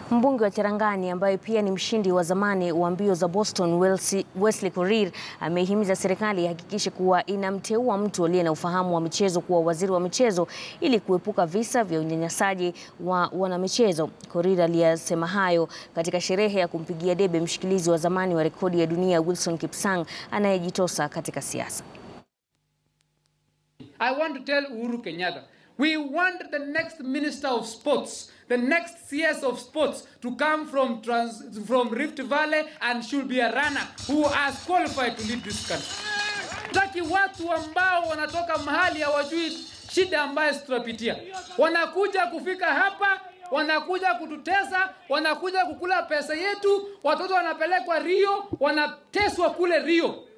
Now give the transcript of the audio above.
Mbunge wa Cherangani ambaye pia ni mshindi wa zamani wa mbio za Boston Wesley, Wesley Korir amehimiza serikali ihakikishe kuwa inamteua mtu aliye na ufahamu wa michezo kuwa waziri wa michezo ili kuepuka visa vya unyanyasaji wa wanamichezo. Korir aliyasema hayo katika sherehe ya kumpigia debe mshikilizi wa zamani wa rekodi ya dunia Wilson Kipsang anayejitosa katika siasa. I want to tell Uhuru Kenyatta, we want the next Minister of Sports, the next CS of Sports to come from, trans, from Rift Valley and should be a runner who has qualified to lead this country. Taki watu ambao wanatoka mahali hawajui shida ambayo tunapitia, wanakuja kufika hapa wanakuja kututesa, wanakuja kukula pesa yetu, watoto wanapelekwa Rio, wanateswa kule Rio.